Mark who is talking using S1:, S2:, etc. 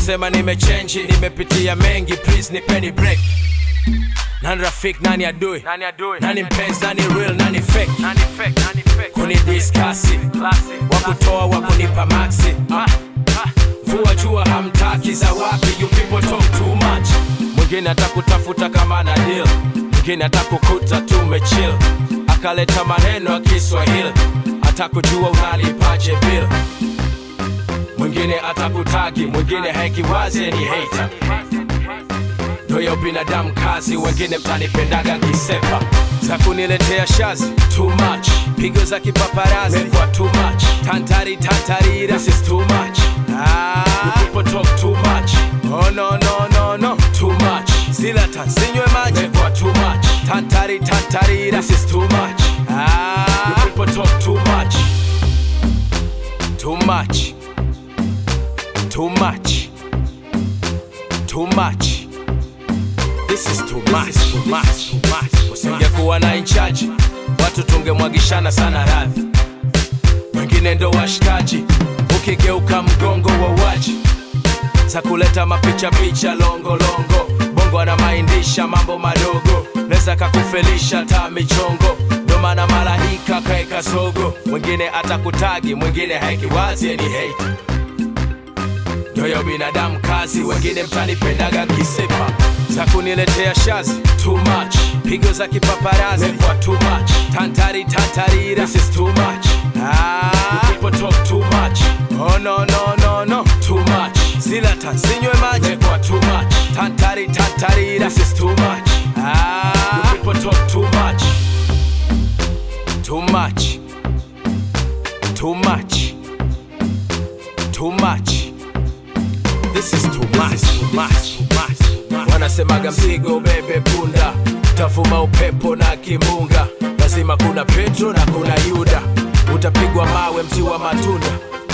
S1: wanasema nimechenji nimepitia mengi please nipeni break nani rafik nani adui
S2: Nani adui?
S1: nani mpenzi nani real nani fake
S2: Nani fake? Nani fake?
S1: kunidiskasi
S2: Classic.
S1: wakutoa wakunipa maxi
S2: Ah, ah.
S1: vua jua hamtaki za wapi you people talk too much mwingine atakutafuta kama na deal mwingine atakukuta tumechill akaleta maneno ya kiswahili atakujua unalipaje bill mwingine atakutagi mwingine hekiwaze ni hater ndoyo binadamu kazi wengine mtanipendaga nkisepa za kuniletea shazi too much pigo za kipaparazi kwa too much tantari tantarira this is too much ah. you people talk too much oh no no no no too much zila tansinywe maji kwa too much tantari tantarira this is too much ah. you people talk too much too much too much too much This is too much, too much, too much. Usingekuwa na inchaji, watu tungemwagishana sana radhi. Wengine ndo washikaji, ukigeuka mgongo wa waji za kuleta mapicha picha longo longo. Bongo anamaindisha mambo madogo, neza kakufelisha ta michongo. Ndo maana malaika kaeka sogo, mwingine atakutagi, mwingine haikiwazi ni hate ndoyo binadamu kazi wengine mtanipendaga kisepa za kuniletea shazi too much pigo za kipaparazi kwa too much tantari tantarira this is too much ah. you people talk too much oh no no no no too much zila tansinywe maji kwa too much tantari tantarira this is too much ah. you people talk too much too much too much too much This is too much, too much, too much. Wanasemaga mzigo bebe punda, tavuma upepo na kimbunga. Lazima kuna Petro na kuna Yuda, utapigwa mawe mti wa matunda.